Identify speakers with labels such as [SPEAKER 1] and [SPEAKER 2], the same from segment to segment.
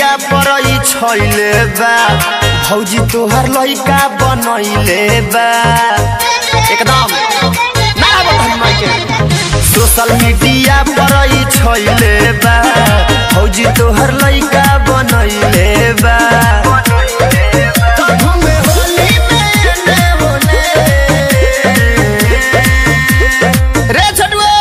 [SPEAKER 1] Media पर ई छैले बा भौजी तोहर लइका बनैले बा एकदम ना बतन माइके सोशल मीडिया पर ई छैले बा भौजी तोहर लइका बनैले बा घूमे होली में एने ओने। रे छोटुओ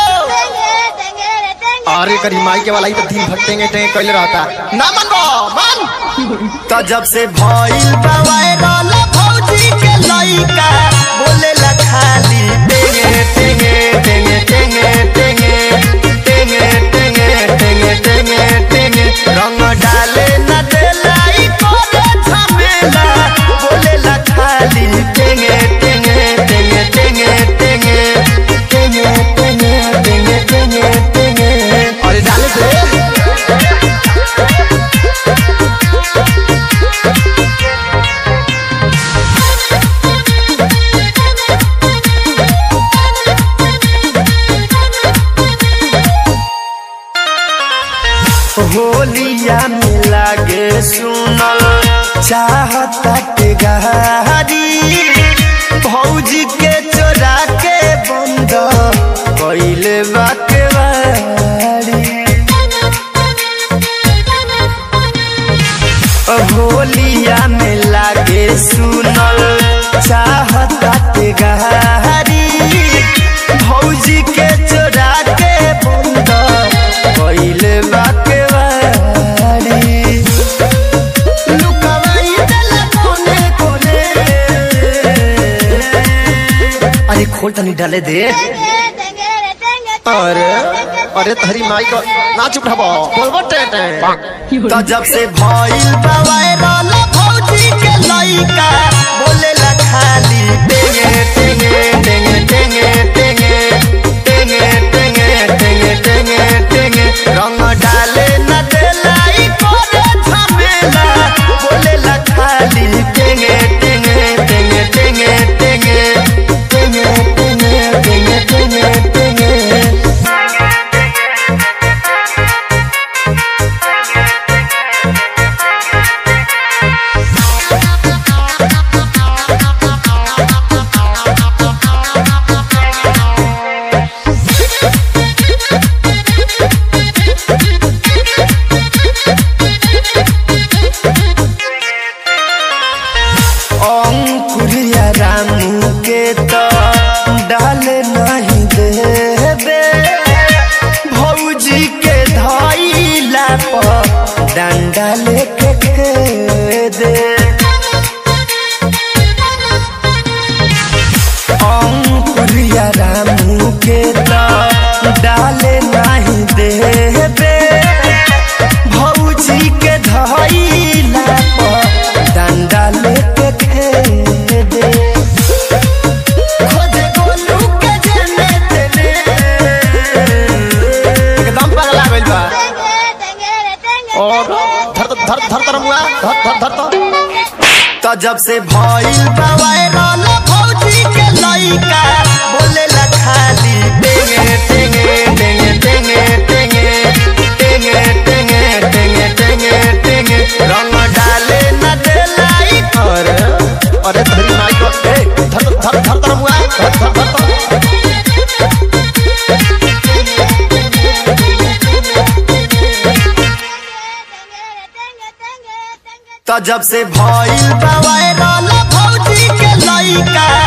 [SPEAKER 2] अरे करी माई के वाला ही तो दिन भर टेंगे टेंगे कैले रहता
[SPEAKER 1] ना मनबो मन तो जब से भइल बा वायरल भौजी के लइका बोले ला खाली टेंगे टेंगे टेंगे टेंगे टेंगे टेंगे टेंगे टेंगे टेंगे टेंगे रंग डाले न देला ई करे झमेला बोले ला खाली टेंगे टेंगे टेंगे टेंगे टेंगे टेंगे टेंगे टेंगे टेंगे टेंगे
[SPEAKER 2] अरे डाले दे
[SPEAKER 1] होलिया में लागे सुनल चाहता के गहारी भौजी के चोरा के बंद कैले बाके बारी होलिया में लागे सुनल चाहता के गहारी भौजी के चोरा के बंद कैले बाके बारी लुकावाई देला कोने कोने अरे खोल तनी डाले दे
[SPEAKER 2] अरे अरे तहरी माई को ना चुप रहबो बोलबो टे टे
[SPEAKER 1] तो जब से भइल बा वायरल भौजी के लइका बोले ला खाली टेंगे टेंगे टेंगे टेंगे टेंगे टेंगे टेंगे टेंगे टेंगे टेंगे रंग डाले न देला ई करे झमेला बोले ला खाली टेंगे टेंगे टेंगे टेंगे टेंगे टेंगे टेंगे टेंगे टेंगे टेंगे अंकुरिया रामू के तो डाले नहीं देबे भौजी के धैला पर डंडा लेके खेदे अंकुरिया रामू के तो डाले नहीं देबे भौजी के धैला पर डंडा लेके खेदे खोदे गोलू के जने तेने
[SPEAKER 2] एकदम पगला गइल बा और धर धर धर धर मुआ धर धर धर तो
[SPEAKER 1] तो जब से भइल बा वायरल भौजी के लइका बोले ला खाली टेंगे टेंगे टेंगे टेंगे टेंगे टेंगे टेंगे टेंगे टेंगे टेंगे रंग डाले न देला ई
[SPEAKER 2] अरे अरे तहरी माई को ए धर धर धर धर मुआ धर धर धर तो
[SPEAKER 1] तो जब से भइल बा वायरल भौजी के लइका